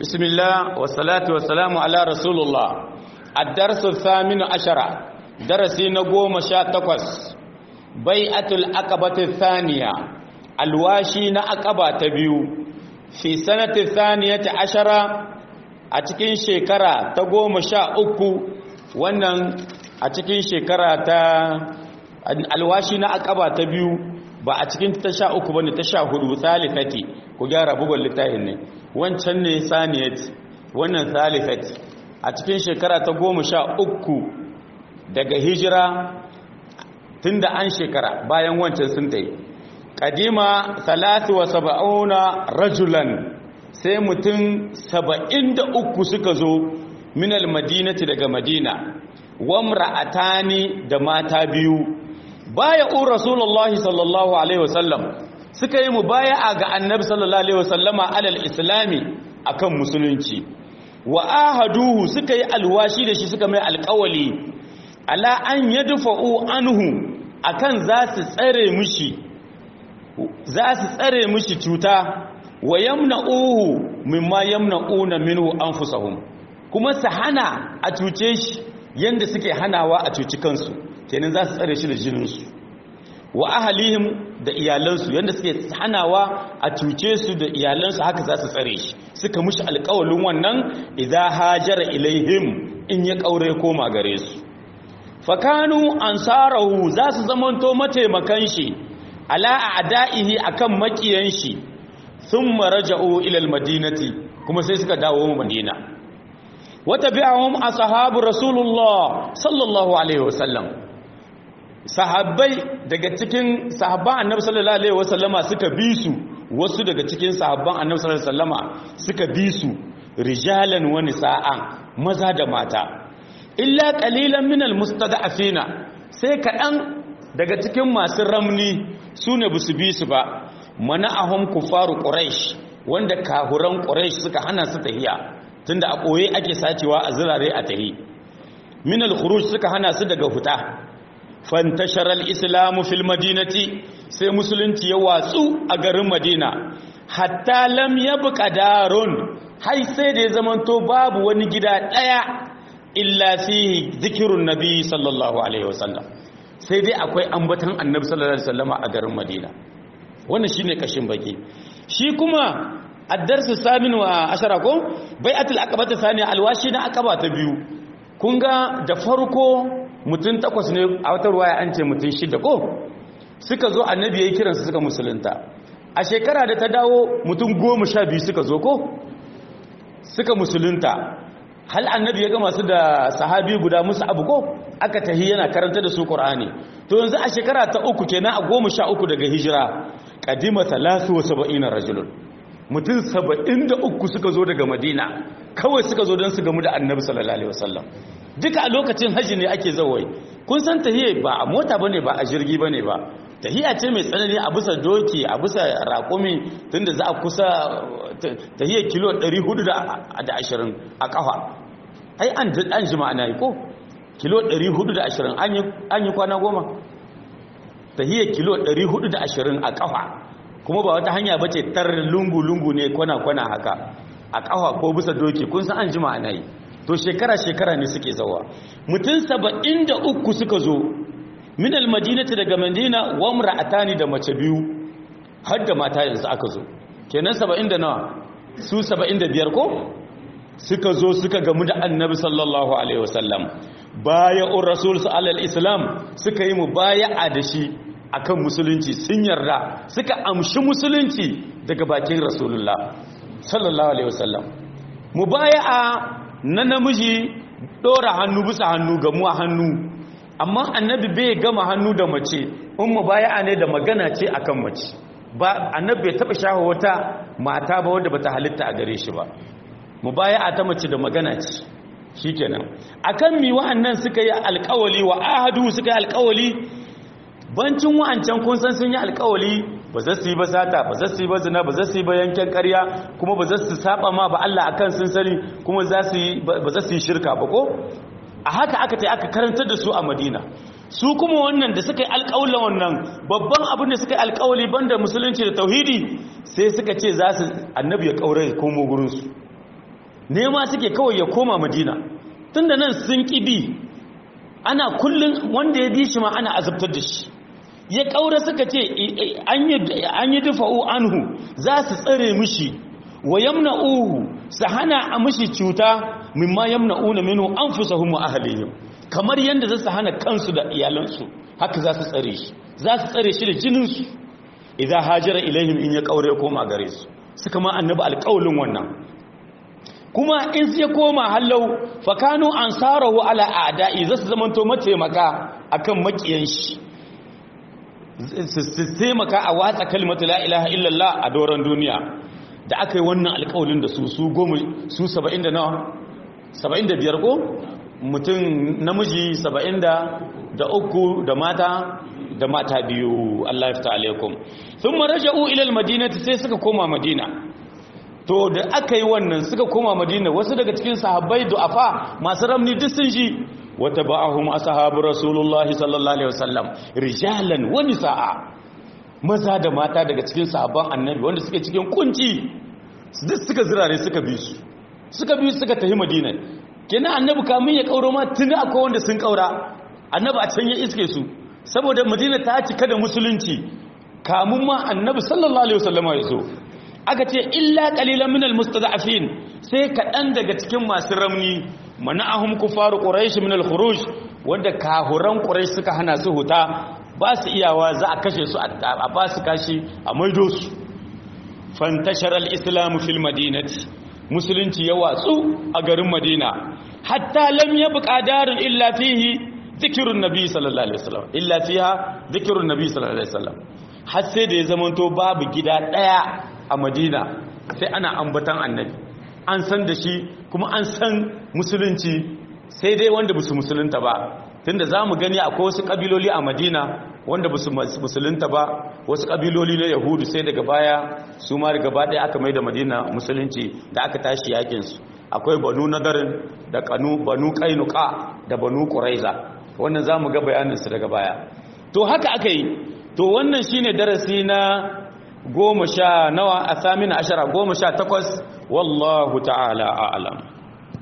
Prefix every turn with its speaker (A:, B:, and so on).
A: بسم الله والصلاة والسلام على رسول الله الدرس الثامن عشر درسي نقوم شاتقس بيعة الأقبة الثانية الواشي نأقبة تبيو في سنة الثانية عشرة أتكين شكرا تقوم شاء أكو wannan a cikin shekara ta alwashi na akaba ta biyu ba a cikin ta sha uku bane ta sha hudu salifati ku gyara bugun littafin ne wancan ne saniyat wannan salifat a cikin shekara ta goma sha uku daga hijira tunda an shekara bayan wancan sun ta yi kadima salatu wa saba'una rajulan sai mutum saba'in da uku suka zo minal madinati daga madina wamra'atani da mata biyu baya u rasulullahi sallallahu alaihi wasallam suka yi mubaya'a ga annabi sallallahu alaihi wasallama alal islami akan musulunci wa ahaduhu suka yi alwashi da shi suka mai alƙawali ala an yadfa'u anhu akan za su tsare mushi za su tsare mushi cuta wa yamna'uhu mimma yamna'una minhu anfusahum kuma su hana a cuce shi yanda suke hanawa a cuci kansu kenan za su tsare shi da jininsu wa ahalihim da iyalansu yanda suke hanawa a cuce su da iyalansu haka za su tsare shi suka mushi alƙawalin wannan idza hajara ilaihim in ya kaure koma gare su fakanu ansarahu za su zamanto mataimakan shi ala a'da'ihi akan makiyan shi thumma raja'u ila almadinati kuma sai suka dawo madina wata bi'ahum ashabu rasulullah sallallahu alaihi wasallam sahabbai daga cikin sahabban annabi sallallahu alaihi wasallama suka bi su wasu daga cikin sahabban annabi sallallahu alaihi wasallama suka bi su rijalan wa nisa'an maza da mata illa qalilan minal mustada'afina sai kadan daga cikin masu ramni sune busu bi su ba mana'ahum kufaru quraish wanda kahuran quraish suka hana su tahiya tunda a ɓoye ake sacewa a zirare a tahi min al-khuruj suka hana su daga huta fantashar al-islamu fil madinati sai musulunci ya watsu a garin madina hatta lam yabqa darun hai sai da ya zamanto babu wani gida daya illa fihi zikrun nabi sallallahu alaihi wasallam sai dai akwai ambatan annabi sallallahu alaihi wasallama a garin madina wannan shine kashin baki shi kuma addarsu samin wa ashara ko bai'atul aqabata saniya alwashi na aqaba ta biyu kun ga da farko mutun takwas ne a wata ruwaya an ce mutun shida ko suka zo annabi yayin kiran su suka musulunta a shekara da ta dawo mutun 12 suka zo ko suka musulunta hal annabi ya ga masu da sahabi guda musu abu ko aka tahi yana karanta da su qur'ani to yanzu a shekara ta uku kenan a 13 daga hijira qadima 73 rajulun mutum saba'in da uku suka zo daga madina kawai suka zo don su gamu da annabi sallallahu alaihi wasallam duka a lokacin hajji ne ake zawai kun san tahiyya ba a mota bane ba a jirgi bane ba tahiyya ce mai tsanani a bisa doki a bisa raƙumi tunda za a kusa tahiyya kilo 420 a kafa ai an an jima ana yi ko kilo 420 an yi kwana goma tahiyya kilo 420 a kafa kuma ba wata hanya bace tar lungu-lungu ne kwana-kwana haka a ƙafa ko bisa doki kun san an jima ana yi to shekara-shekara ne suke zawa mutum saba'in da uku suka zo min almadinati daga madina wa mra'atani da mace biyu har da mata yanzu aka zo kenan saba'in da nawa su saba'in da biyar ko suka zo suka gamu da annabi sallallahu alaihi wasallam baya'ur rasul sallallahu islam suka yi mu baya'a da shi akan musulunci sun yarda suka amshi musulunci daga bakin rasulullah sallallahu alaihi wasallam mubaya'a na namiji dora hannu bisa hannu gamuwa hannu amma annabi bai gama hannu da mace in mubaya'a ne da magana ce akan mace ba annabi bai taba shaho wata mata ba wanda bata halitta a gare shi ba mubaya'a ta mace da magana ce shikenan akan mi wa'annan suka yi alƙawali wa ahadu suka yi alƙawali bancin wa'ancan kun san sun yi alkawali ba za su yi ba sata ba za su yi ba zina ba za su yi ba yanken karya kuma ba za su saba ma ba Allah akan sun sani kuma ba za su yi shirka ba ko a haka aka ta aka karantar da su a madina su kuma wannan da suka yi alkawula wannan babban abin da suka yi alkawali banda musulunci da tauhidi sai suka ce za su annabi ya kaure komo gurinsu nema suke kawai ya koma madina tunda nan sun kibi ana kullun wanda ya bi shi ma ana azabtar da shi ya kaura suka ce an yi dufa'u anhu za su tsare mishi wa yamna'uhu su hana a mishi cuta mimma yamna'una minhu anfusahum wa ahlihim kamar yanda za su hana kansu da iyalansu haka za su tsare shi za su tsare shi da jininsu idan hajira ilaihim in ya kaure koma gare su suka ma annabi alƙawlin wannan kuma in ya koma hallau fakanu ansarahu ala a'da'i za su zamanto mataimaka akan makiyan shi su taimaka a watsa kalmatu la ilaha illallah a doron duniya da aka yi wannan alƙawlin da su su goma su 70 da nawa 75 ko mutum namiji 70 da uku da mata da mata biyu Allah ya fita alaikum sun maraja'u ilal madinati sai suka koma madina to da aka yi wannan suka koma madina wasu daga cikin sahabbai du'afa masu ramni duk sun ji wata ba'ahum ashabu rasulullah sallallahu alaihi wasallam rijalan wa nisaa maza da mata daga cikin sahabban annabi wanda suke cikin kunci duk suka zirare suka bi su suka bi suka tafi madina kenan annabi kamun ya kauro ma tuni akwai wanda sun kaura annabi a can ya iske su saboda madina ta cika da musulunci kamun ma annabi sallallahu alaihi wasallama ya zo aka ce illa qalilan minal mustada'afin sai kaɗan daga cikin masu ramni mana'ahum kufaru quraish min al-khuruj wanda kahuran quraish suka hana su huta ba su iyawa za a kashe su a ba su kashi a maido su fantashara al-islam fil madinati musulunci ya watsu a garin madina hatta lam yabqa darun illa fihi zikirun nabi sallallahu alaihi wasallam illa fiha zikirun nabi sallallahu alaihi wasallam har sai da ya zamanto babu gida daya a madina sai ana ambatan annabi an san da shi kuma an san musulunci sai dai wanda basu musulunta ba tunda zamu gani akwai wasu kabiloli a madina wanda basu musulunta ba wasu kabiloli na yahudu sai daga baya su ma daga baya aka mai da madina musulunci da aka tashi yakin su akwai banu nadarin da kanu banu kainuka da banu quraiza wannan zamu ga bayanin su daga baya to haka aka yi to wannan shine darasi na goma sha nawa a samina ashara goma sha takwas wallahu ta'ala a'alam